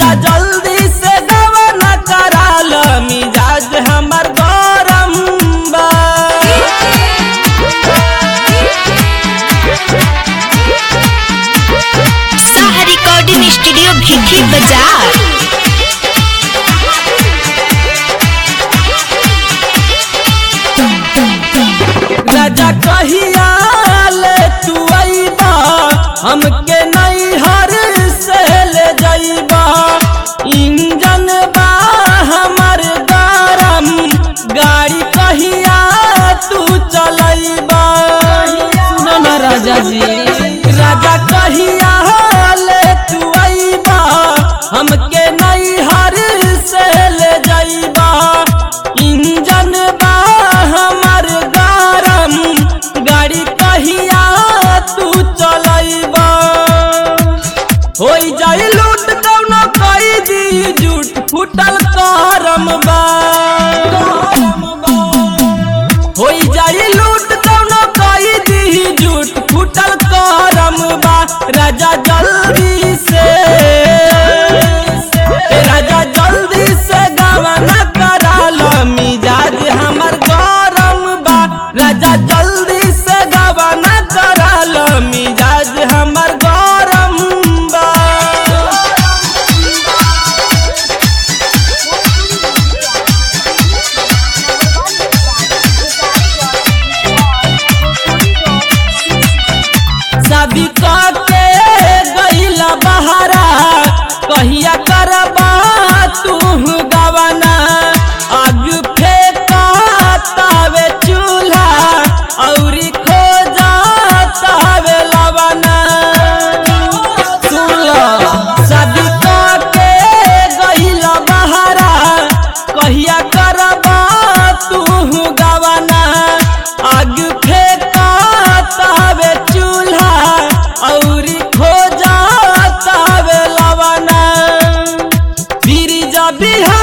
राजा जल्दी से गवना कराल मिजाज हमर गरम बा साहा रिकॉर्डिंग स्टूडियो भिखी बाजार राजा कहिया ले तू अइबा हमके नैहर से ले जइबा इंजन बा हमर गरम गाड़ी कहिया तू चलइबा सुनो ना राजा जी राजा कहिया ले तू अइबा हमके नैहर से ले जइबा इंजन बा हमर गरम गाड़ी कहिया तू चलइबा होई जाई लूट कौनो कई दी झूठ फुटल करम बा होई जाई लूट कौनो कई दी झूठ फुटल करम बा राजा जल्दी से राजा जल्दी से गवना कराल मिजाज हमर गरम बा राजा जल्दी से गवना कराल मिजाज हमर गरम बा सभी के गईला बहरा कहिया करबा तू गवना आग फेंका तावे चूल्हा औरी खोजा तावे लवना सुन सभी के गईला बहरा कहिया करबा तू गवना आग फेंका तावे चूल्हा औरी खोजा तावे लवना बिरिजा बिहार